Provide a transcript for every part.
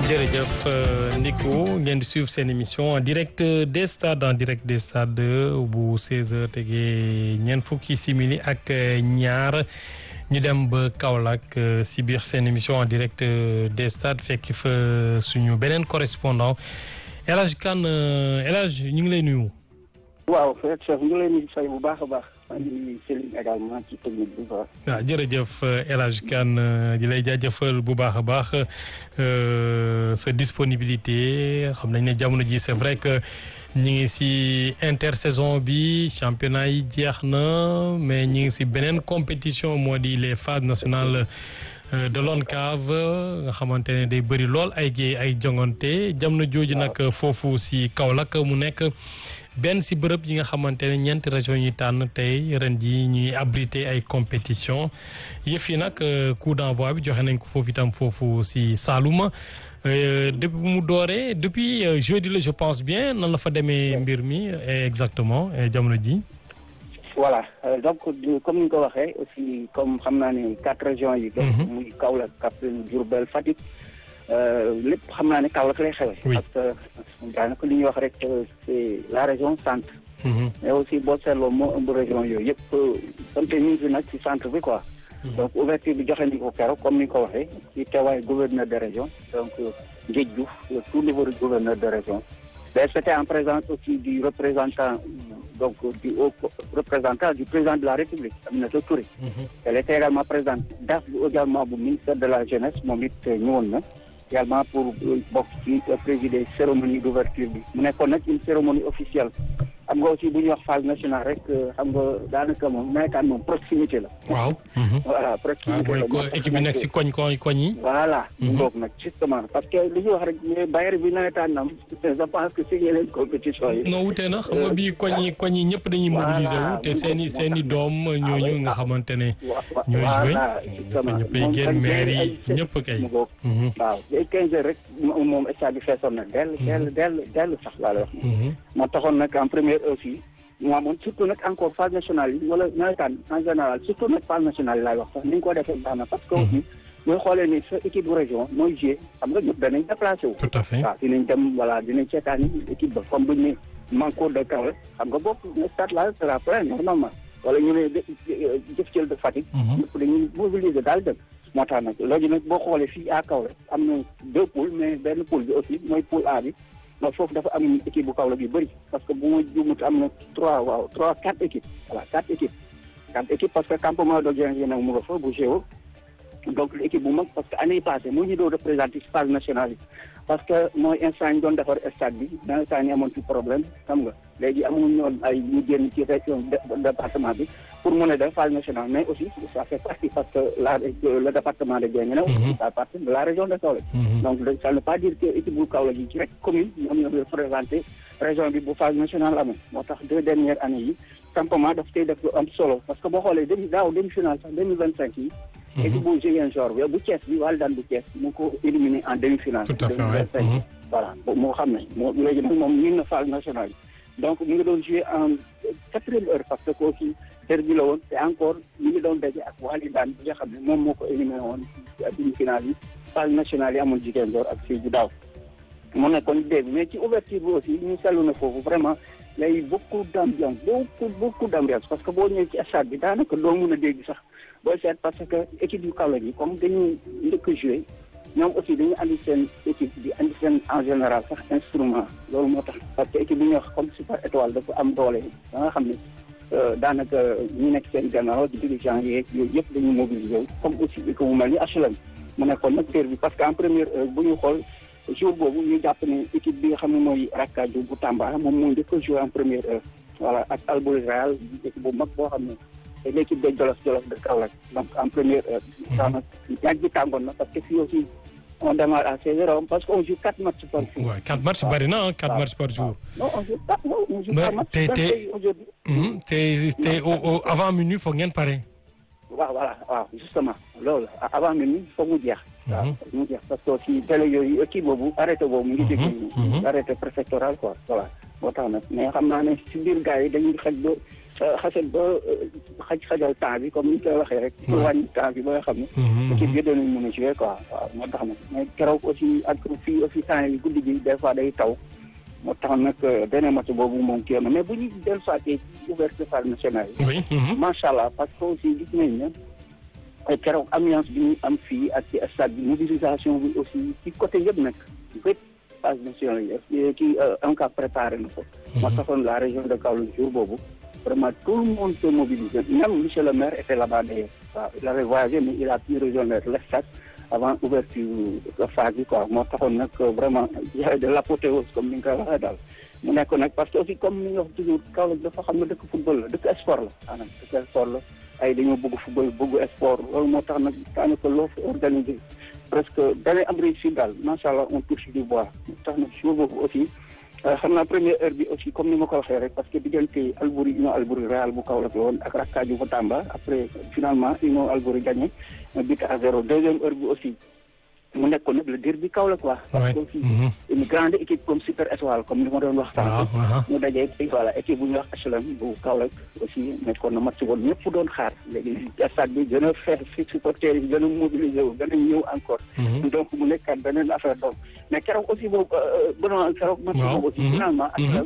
jërëjëf Nico ngeen di suivre seen émission en direct des stades en direct des stades bu 16h tegee ñeent fukki simili ak ñaar ñu dem ba Kaolack si biir seen émission en direct des stades fekk fa suñu beneen correspondant El Hadj Kane El Hadj ñu ngi lay nuyu. waaw chef ñu ngi lay nuyu fay bu baax a baax. maa ngi nuyu Céline également ci technique bi quoi. waaw jërëjëf El Hadj Kane di lay jaajëfal bu baax a baax sa disponibilité xam nañ ne jamono ji c'est vrai que ñi ngi si intersaison bi championnat yi jeex na mais ñi ngi si beneen compétition moo di les phases nationales de l'ONCAV nga xamante ne day bëri lool ay jee ay jongante jamono jooju nag foofu si Kaolack mu nekk. benn si bërëb yi nga xamante ne ñeenti région yi tànn tey ren ji ñuy abriter ay compétition yëf yi nag coup d'envoi bi joxe nañ ko foofu itam foofu si Saloum depuis bu mu dooree depuis jeudi la je pense bien nan la fa demee mbir mi exactement jamono ji voilà donc comme ni nga ko waxee aussi comme xam naa ne quatre régions yi muy Kaolack Kaffrine Diourbel Fatick lépp xam naa ne Kaolack lay xewe parce que daanaka li ñuy wax rek c'est la région centre mais aussi boo seetloo moo ëmb région yooyu yëpp sant ñu ngi fi nag ci centre bi quoi donc ouverture bi joxe ni ko keroog comme ni nga ko waxee ci teewaay gouverneur de région donc Ndiéj Diouf le tout niveau de gouverneur de région mais c'était en présence aussi du représentant donc du haut représentant du président de la République Aminata Touré elle était également présente daf bi également bu ministère de la jeunesse moom it ñëwoon na également pour bokk ci présider cérémonie d'ouverture bi mu nekkoon nag une cérémonie officielle xam nga aussi bu ñuy wax phase nationale rek xam nga daanaka moom nawetaan moom proximité la. waaw. voilà proximité la mooy équipe bi nekk si koñ koñ koñ yi. voilà. ngoog nag justement parce que li ñuy wax rek mais Bayer bi nawetaan am je pense que si yeneen compétition yi. non wute na xam nga bii koñ yi koñ yi ñëpp dañuy mobiliser wu te seen i seen i doom ñooñu nga xamante ne. ñooy joué ñëppay génn maire yi ñëpp kay. waaw day 15 heures rek moom stade bi feesoon na dell dell dell dell sax laa lay wax. moo taxoon nag en première aussi mu amoon surtout nag encore phase nationale yi wala nawetaan en général surtout nag phase nationale yi laay wax sax ni ñu ko defee baax na parce que aussi mooy xoolee ni sa équipe bu région mooy joué xam nga ñëpp danañ déplacé wu tout à fait waaw dinañ dem voilà dinañ seetaan équipe ba comme buñ ne Manko de Kaolack xam nga bopp stade la sera plein normalement wala ñu ne jëf cël de Fatick ñëpp dañuy mobiliser daal dem moo tax nag léegi nag boo xoolee fii à Kaolack am na deux poules mais benn poule bi aussi mooy poule A bi donc foofu dafa am équipe bu Kaolack yu bëri parce que bu ma juumut am na trois waaw trois quatre équipes voilà quatre équipes quatre équipes parce que campement de Dieng nag mu nga fa bu géo donc l'équipe bu mag parce que année passée moo ñu doon représenté phase nationale yi parce que mooy instant ñu doon defar stade bi dans instant yi amoon ci problème xam nga léegi amuñu ñoon ay ñu génn ci région département bi pour mën a def phase nationale mais aussi ça fait partie parce que la le département de Guinguinéo aussi ça fait partie de la région de Kaolack donc ça ne veut pas dire que équipe bu Kaolack yi ci rek commune ñoom ñoo représenté région bi bu phase nationale amee moo tax deux dernières années yi campement daf tey def lu am solo parce que boo xoolee demi daaw demi finale sax deux mille vingt cinq yi équipe bu Ziguinchor bi bu Thiès bi wàllu daan bu Thiès mu ko éliminé en demi finale tout à fait voilà moo xam ne moo léegi nag moom min na phase nationale yi donc mu ngi doon joué en quatrième heure parce que aussi derby la woon te encore ñu ngi doon daje ak wàllu daan bi nga xam ne moom moo ko éliminé woon ci demi finale yi phase nationale yi amoon Ziguinchor ak Sédhiou daaw mu nekkoon dégg mais ci ouverture bi aussi ñu seetlu na foofu vraiment lay beaucoup d'ambiance beaucoup beaucoup d'ambiance parce que boo ñëwee ci stade bi daanaka doo mun a dégg sax booy seet parce que équipe yu Kaolack yi comme dañu njëkk a joué ñoom aussi dañu andi seen équipe bi andi seen en général sax instrument loolu moo tax parce que équipe bi ñuy wax comme super étoile dafa am doole ba nga xam ne daanaka ñu nekk seen gannaaw di dirigeant yeeg yooyu yëpp dañu mobiliser comme aussi que mu mel ni HLM mu nekkoon nag terre bi parce que en première heure bu ñu xool jour boobu ñu jàpp ne équipe bi nga xam ne mooy Rakkaaju bu Tamba moom moo njëkk a joué en première heure voilà ak Albouri Real équipe bu mag boo xam ne c'est l'équipe de Jolof Jolof de Kaolack donc en première heure daanaka ñaaj bi tàngoon na parce que fii aussi on démarre à 16 heures parce qu'on joue quatre matchs par jour. waaw quatre matchs bari na ah quatre matchs par jour. non on joue quatre on joue quatre matchs. te te te te avant minuit foog ngeen pare. waaw voilà waaw justement loolu avant minuit foog mu jeex. waaw foog mu jeex parce que aussi télé yooyu kii boobu arrêté boobu mu ngi dégg. arrêté préfectoral quoi voilà moo tax nag mais xam naa ne si biir gars yi dañuy xaj ba xasee ba xaj xajal temps bi comme ni ñu koy waxee rek. pour wàññi temps bi ba nga xam ne. équipe bi danañ mën a jouer quoi waaw moo tax nag mais keroog aussi ak fii aussi temps yi guddi gi des fois day taw. moo tax nag beneen match boobu moom kii na mais bu ñu dellusiwaatee ci ouverture phase nationale yi. oui. macha allah parce que aussi gis nañ ne keroog ambiance bi ñu am fii ak ci stade bi mobilisation bi aussi ci côté yëpp nag bépp phase nationale yi kii en cas préparé na ko. moo taxoon la région de Kaolack jour boobu vraiment tout le monde se mobilisé même monsieur le maire était là-bas d'ailleurs waaw il avait voyagé mais il a pu rejoindre le stade avant ouverture phase bi quoi moo taxoon nag vraiment de l'apothéose comme ni nga koy waxee daal mu nekk nag parce que aussi comme ni nga wax toujours Kaolack dafa xam ne dëkk football la dëkk sport la maanaam dëkk sport la ay dañoo bëgg football bëgg sport loolu moo tax nag daanaka loo fi organisé presque danay am réussite daal macha allah on touche du bois moo tax nag jour boobu aussi xam naa première heure bi aussi comme ni ma ko waxee rek parce que diggante Albouri Union Albouri Real bu Kaolack la woon ak Rakkaaju bu Tamba après finalement Union Albouri gagné but à zéro deuxième heure bi aussi mu nekkoon nag le derby Kaolack quoi. parce que aussi une grande équipe comme Super Étoile comme ni ma doon wax. waaw waaw mu dajee voilà équipe bu ñuy wax HLM bu Kaolack aussi nekkoon na match boobu ñëpp doon xaar léegi stade bi gën a fees fi supporters yi gën a mobiliser wu gën a ñëw encore. donc mu nekkaat beneen affaire donc mais keroog aussi boobu bon keroog. match boobu aussi finalement HLM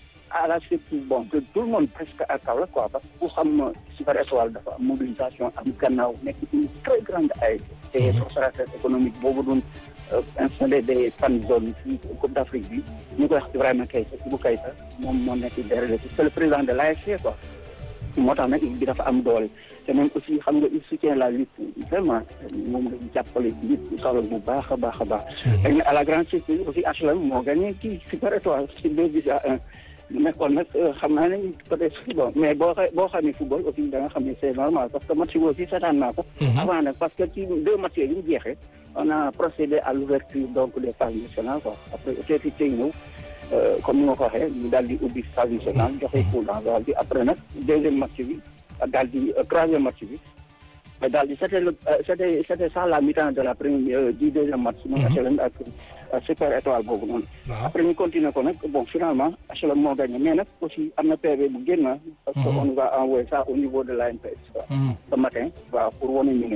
à la surprise bon que tout le monde presque à Kaolack quoi parce que ku xam Super Étoile dafa am mobilisation am gannaaw nekk une très grande ay te opérateur économique boobu doon installé des fan zone fii Coupe d'Afrique bi ñu koy wax Ibrahima Keita Ibou Keita moom moo nekk derrière c'est le président de l'AFC quoi moo tax nag bi dafa am doole te même aussi xam nga il soutient la lutte vraiment moom lañu jàppale lutte Kaolack bu baax a baax a baax dañ ne à la grande surprise aussi HLM moo gagné kii Super Étoile ci deux buts à un nekkoon nag xam naa ne peut-être bon mais boo xa boo xamee football aussi da nga xam ne c'est normal parce que match bi aussi seetaan naa ko. avant nag parce que ci deux matchs yi ñu jeexee on a procédé à l'ouverture donc des phases nationales quoi après autorité tey ñëw comme ni ma ko waxee ñu daal di ubbi phase nationale joxe coup d'envoi bi après nag deuxième match bi daal di troisième match bi. daal di c'était le c'était c'était ça la mi-temps de la première du deuxième match. mooy HLM ak Super Étoile boobu noonu. après ñu continuer ko nag bon finalement HLM moo gagné mais nag aussi am na PV bu génn. parce que on va envoyer ça au niveau de l'ANPS. ce matin waaw pour wane ñu ne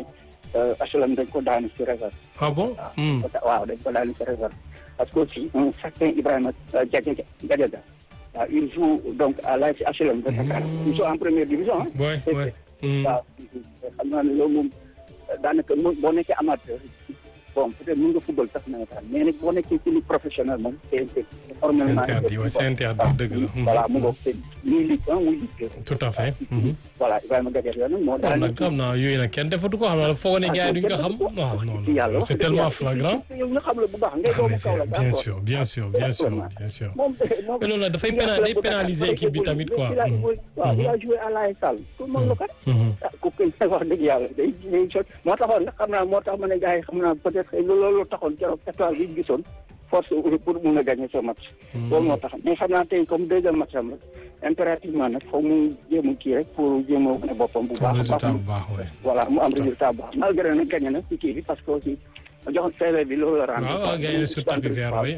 HLM dañ ko daanu ci réserve. ah bon. waaw dañ ko daanu ci réserve. parce que aussi un certain Ibrahima Diadia Diadia waaw il joue donc à l'AS HLM de Dakar. il joue en première division ah. oui oui. waaw xam naa ne loolu moom daanaka boo nekkee amateur bon peut-être mën nga football sax nawetaan mais nag boo nekkee ci ligue professionnelle moom c'est formellement interdit oui c'est interdit dëgg la. voilà mu ngoog c'est muy ligue un muy ligue deux. tout à fait. voilà Ibrahima Gadiaga yooyu nag moo kon nag xam naa yooyu nag kenn defatu ko xam naa foog ne gars yi duñ ko xam. waaw non non c'est tellement flagrant. yow nga xam la bu baax ngay doomu Kaolack bien sûr bien sûr bien sûr bien sûr. mais loolu nag dafay pénal day pénaliser équipe bi tamit quoi. waaw il a joué à l'AS Sall tout le monde la kat. ku ko wax dëgg yàlla day day sot moo taxoon nag xam naa moo tax ma ne gars yi xam naa peut-être loolu taxoon keroog étoile bi gisoon force pour mun a gagner ce match. loolu moo tax mais xam naa tey comme deuxième match am rek impérativement nag foog mu jéem a kii rek pour jéem a wane boppam bu baax. résultat bu baax oui. voilà mu am résultat bu baax malgré nag gagné na ci kii bi parce que aussi joxoon CV bi loolu la rendre. waaw waaw gagné na sur tapis vert oui.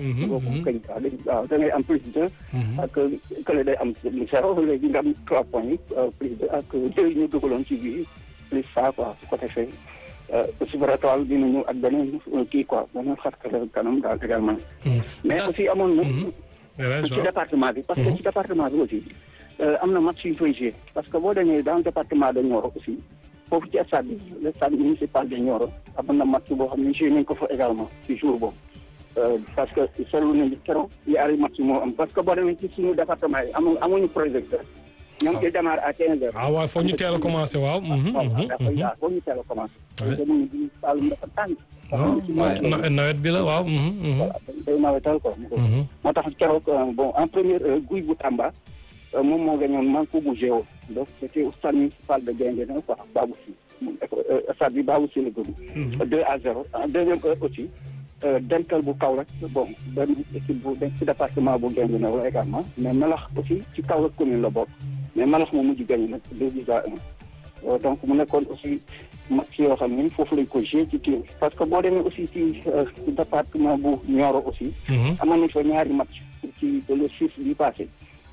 waaw da ngay am plus de. ak kële day am zéro léegi nga am trois points yi plus de ak deux ñu dugaloon ci biir plus ça quoi su ko defee. Super Étoile dina ñëw ak beneen kii quoi beneen xarkale kanam daal également. mais aussi amoon na. ci département bi. parce que ci département bi aussi am na match yu fay jouer parce que boo demee dans le département de Nioro aussi foofu ci stade bi le stade municipal de Nioro amoon na match boo xam ne joué nañ ko fa également ci jour boobu. parce que seetlu nañu keroog yaari match moo am parce que boo demee ci suñu département yi amu amuñu projecteur. ñoo ngi ciy démarrer à 15 heures. ah waaw foog ñu teel a commencé waaw. waaw foog ñu teel a commencé. jamono bii Saloum dafa tàng. waaw nawet bi la waaw. voilà day nawetal quoi. moo tax keroog bon en première heure guy bu Tamba moom moo gañoon Manko bu Géo donc c'était au stade municipal de Guinguinéo quoi Babou Sy stade bi Babou Sy la gën. 2 à 0 en deuxième heure aussi. dental bu Kaolack bon benn équipe bu nekk ci département bu Guinguinéo la également mais Melax aussi ci Kaolack commune la bokk mais Melax moo mujj gagné nag deux buts à un donc mu nekkoon aussi match yoo xam ne foofu lañ ko joué ci kii parce que boo demee aussi ci département bu Nioro aussi. amoon nañ fa ñaari match ci le six bi passé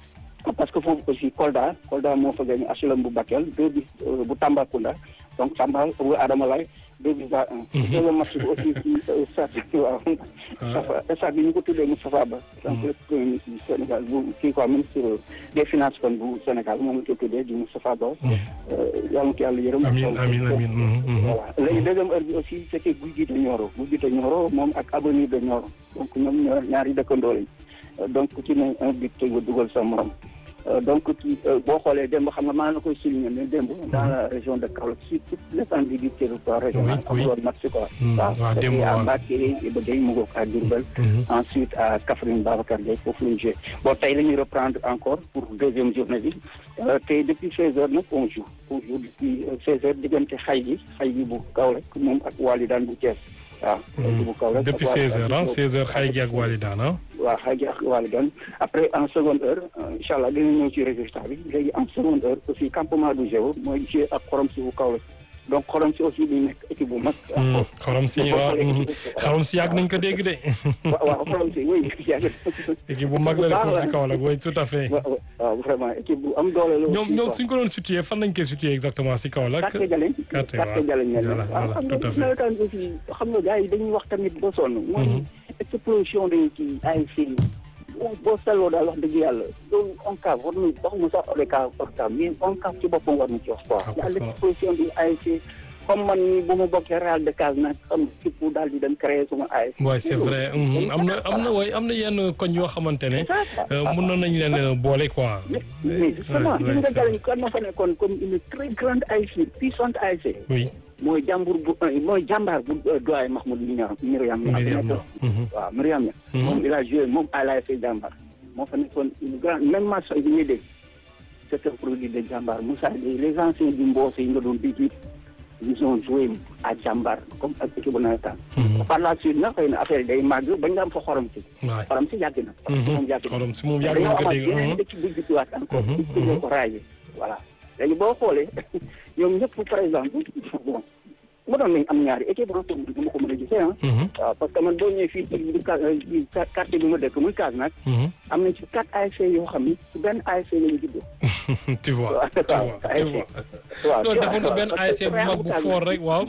parce que foofu aussi Kolda Kolda moo fa gagné HLM bu Bakel deux bis bu Tambacounda donc Tamba bu Adama Lay deux bis à un. deuxième match bi aussi ci stade waaw. stade bi ñu ko tuddee Moustapha Ba. donc le premier ministre du Sénégal bu kii quoi ministre des finances kon bu Sénégal moom la ko tuddee di Moustapha Ba. yàlla na ko yàlla yërëm. amiin amiin amiin. voilà léegi deuxième heure bi aussi c' était Gouye Gui de Nioro Gouye Gui de Nioro moom ak Avenir de Nioro donc ñoom ñoo ñaari dëkkandoo lañ donc ku ci ne un but nga dugal sa morom. donc ci boo xoolee démb xam nga maa na koy souligner ne démb dans la région de Kaolack sur toute l'étendue du territoire régional amuloon match quoi waaw démb à Mbacké Iba Gueye mu ngoog à Diourbel ensuite à Kaffrine Babacar Gueye foofu lañu joué bon tey la ñuy reprendre encore pour deuxième journée bi te depuis seize heures nag on joue on joue depuis seize heures diggante xay gi xay gi bu Kaolack moom ak Walidane bu Thiès waaw bu Kaolack depuis seize heures ah seize heures xay gi ak Walidane ah waaw xay gi ak Walidane après en seconde heure incha allah dina ñëw ci résultat bi léegi en seconde heure aussi campement du Géo mooy joué ak xorom si bu Kaolack donc xorom si aussi di nekk équipe bu mag. xorom si waaw xorom si yàgg nañ ko dégg de. waaw waaw xorom si oui yàgg équipe bu mag la de foofu si Kaolack oui tout à fait. waaw vraiment équipe bu am doole la. ñoom ñoom suñ ko doon situé fan lañ koy situé exactement si Kaolack. Quartier Jaleñ. Quartier Quartier Jaleñ voilà voilà tout à fait. xam nga aussi xam nga gars yi dañuy wax tamit ba sonn. mooy explosion de kii ASC boo seetloo daal wax dëgg yàlla loolu ONCAV war nañu waxuma sax ODCAV ORCAV mais ONCAV ci boppam war na ci wax quoi. y a l'exposition du ASC comme man nii bu ma bokkee Real de Cas nag xam képp daal di dem créer suma ASC. waaw c'est vrai am na am na way am na yenn koñ yoo xamante ne mën nañ leen boole quoi. mais justement li nga jàll kan ma fa nekkoon comme une très grande ASC puissante ASC. oui. mooy jàmbur bu mooy jàmbaar bu doyen Mahmoud Miriam Miriam Miriam waaw Miriam moom il a joué moom à l'ASC jàmbaar moo fa nekkoon une grande même match bi ñuy dégg c'est un produit de jàmbaar Moussa les anciens du Mboose yi nga doon dégg ils ont joué à jàmbaar comme ak équipe bu nawetaan par la suite nag xëy na affaire yi day màgg bañ nga am fa xorom si xorom si yàgg na moom yàgg na xorom si moom yàgg nañ ko dégg dañoo amaat yeneen équipe bu judduwaat encore ñu ko raayé voilà léegi boo xoolee ñoom ñëpp par exemple bon mu doon nañ am ñaari équipe ah du ma ko mën a gisee ah. waaw parce que man boo ñëwee fii ci quartier bi ma dëkk muy Casamance. am nañ ci quatre ASC yoo xam ni ci benn ASC la ñu juddoo. tu vois tu vois tu vois. waaw loolu defoon na benn ASC bu mag bu fort rek waaw.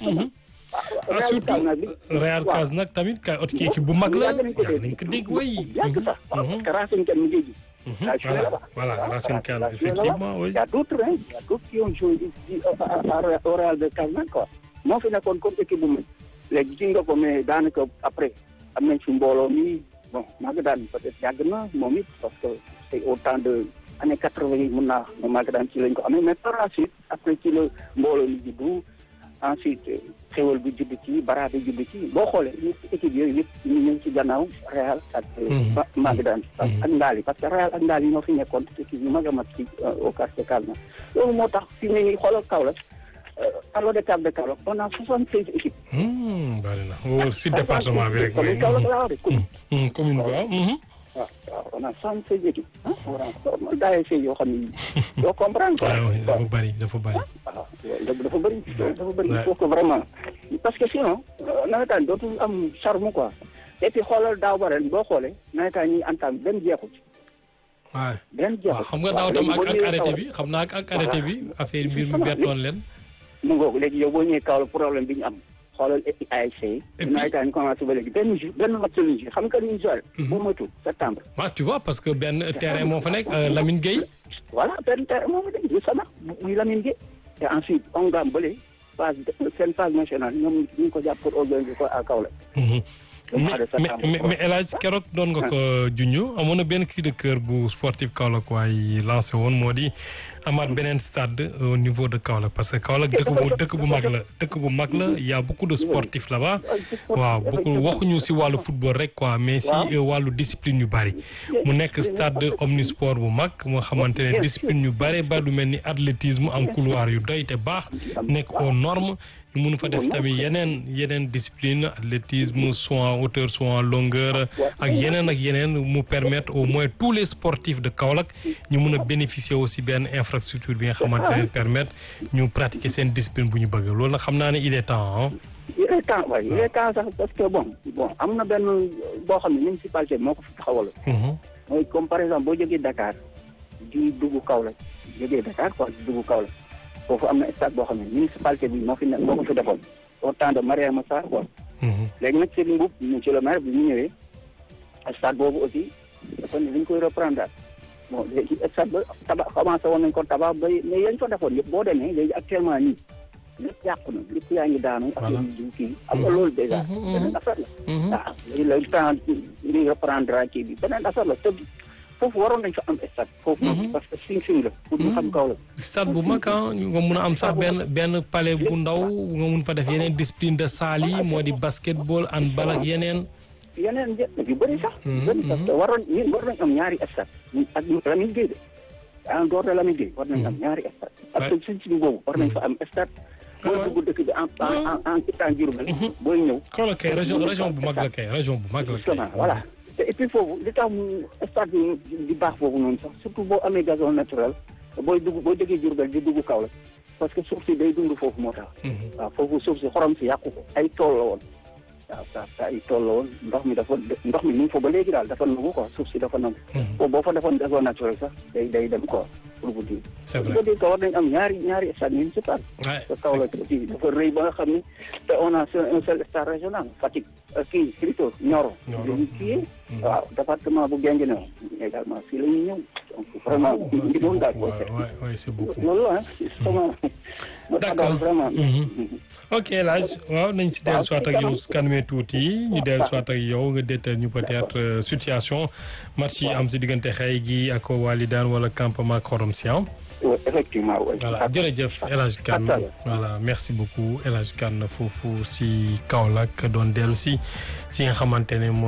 ah surtout Real Cas nag tamit ka ot ki équipe bu mag la yàgg nañ ko dégg way. yàgg sax parce que Racine Kane mu ngi gis. voilà voilà Racine Kane effectivement oui. y a d'autres hein y a d'autres qui ont joué au Real de Casamance quoi. moo fi nekkoon comme équipe bu mag léegi ci nga ko mais daanaka après am nañ fi mbooloo mi bon Maga daan peut-être yàgg na moom it parce que c'est au temps de année quatre-vingt yi mun naa ma Maga daan ci lañ ko amee mais par la suite après ci la mbooloo mi juddu ensuite xéwal bi judd ci bara bi judd ci boo xoolee ñëpp équipe yooyu yëpp ñu ngi ci gannaaw Real ak Maga daan ak Ndaali parce que Real ak Ndaali ñoo fi nekkoon équipe yu mag a mag ci au quartier Calma loolu moo tax fi mu ne nii xoolal Kaolack Carlo de Cap de Kaolack on a soixante seize équipes. bari na wóor si département bi rek. commune Kaolack laa wax de commune. commune bi waaw. waaw waaw on a soixante seize équipes. ah voilà daa see yoo xam ni doo comprendre quoi. waaw dafa bari dafa bari. waaw dafa bari dafa bari il faut que vraiment parce que sinon nawetaan dootul am charme quoi et puis xoolal daaw ba ren boo xoolee nawetaan ñi antam benn jeexu ci. waaw benn jeexu waaw xam nga daaw tam ak ak arrêté bi xam naa ak arrêté bi affaire mbir mi bettoon leen. mu ngoog léegi yow boo ñëwee Kaolack problème bi ñu am xoolal ASC yi. nawetaan commencé ba léegi benn jour benn match lañu joué xam nga li ñu joué. boo moytu septembre. waaw tu vois parce que benn terrain moo fa nekk Lamine Gueye. voilà benn terrain moo fa nekk bu sama muy Lamine Gueye. et ensuite on gam bële phase seen phase nationale ñoom ñu ko jàpp pour organiser ko à Kaolack. mais mais mais El Hadj keroog doon nga ko junj amoon na benn cri de cœur bu sportif Kaolack waaye lancé woon moo di amaat beneen stade au niveau de Kaolack parce que Kaolack dëkk bu dëkk bu mag la dëkk bu mag la y' a beaucoup de sportifs là-bas waaw beaucoup waxuñu si wàllu football rek quoi mais si wàllu discipline yu bari mu nekk stade omnisport bu mag moo xamante ne discipline yu bari ba lu mel ni athlétisme am couloir yu doy te baax nekk aux normes ñu mun fa def tamit yeneen yeneen discipline athlétisme soit en hauteur soit en longueur ak yeneen ak yeneen mu permettre au moins tous les sportifs de Kaolack ñu mun a bénéficier aussi benn infrastructure bi nga xamante ne permettre ñu pratiquer seen discipline bu ñu bëgg loolu nag xam naa ne il est temps ah. il est temps waaye il est temps sax parce que bon bon am na benn boo xam ne municipalité moo ko fi taxawal. mooy comme par exemple boo jógee Dakar di dugg Kaolack jógee Dakar quoi di dugg Kaolack foofu am na stade boo xam ne municipalité bi moo fi ne moo ko fi defoon au temps de Mariama Sarr quoi. léegi nag Serigne Mboup monsieur le maire bi ñu ñëwee stade boobu aussi dafa ne dañ koy reprendre daal bon léegi stade ba tabax commencé woon nañ ko tabax ba mais yañ ko defoon yëpp boo demee léegi actuellement nii lépp yàqu na lépp yaa ngi daanu. ak Voilà. yu kii am nga loolu déjà. beneen affaire la. ah léegi le temps di reprendre kii bi beneen affaire la te foofu waroon nañ fa am stade. foofu parce que sing sing la. pour ñu xam kaw la. stade bu mag ah ñu nga mun a am sax benn benn palais bu ndaw nga mun fa def yeneen discipline de salle yi moo di basketball handball ak yeneen. yeneen njëkk yu bëri sax. yu bëri sax te waroon ñun war nañ am ñaari stade ñun ak ñu Lamine Gueye de en dehors de Lamine Gueye war nañ am ñaari stade. parce que suñ suñ boobu war nañ fa am stade. booy dugg dëkk bi en en en en quittant Diourbel booy ñëw. Kaolack kay région région bu mag la kay région bu mag la kay. justement voilà te et puis foofu li tax mu stade bi di baax foofu noonu sax surtout boo amee gazon naturel booy dugg boo jógee Diourbel di dugg Kaolack parce que suuf si day dund foofu moo tax. waaw foofu suuf si xorom si yàqu ko ay tool la woon. waaw sa sa ay tool la woon ndox mi dafa ndox mi ni mu fa ba léegi daal dafa nangu quoi suuf si dafa nangu. boobu boo fa defoon gazon naturel sax day day dem quoi pour vous dire. c'est vrai pour dire que war nañ am ñaari ñaari stade municipal. Ouais, te Kaolack aussi dafa rëy ba nga xam ni te on a un seul stade régional Fatick kii plutôt Nioro. Nioro. dañuy kii waaw département bu Guinguinéo également fii la ñuy ñëw donc vraiment Ouais, ñu c'est doon daal beaucoup, boo ouais, ouais, ouais, c'est beaucoup. loolu la sama moo tax D'accord. daal vraiment ok Elhadj waaw nañ si dellu soit ak yow su kanamee tuuti ñu dellu soit ak yow nga déetal ñu peut-être euh, situation match yi am si diggante xëy gi ak Walidane wala campement Xorom si ah. Ouais, effectivement oui. voilà jërëjëf El Hadj Kane Fatal. voilà merci beaucoup El Hadj Kane foofu si Kaolack doon dellu si si nga xamante ne mooy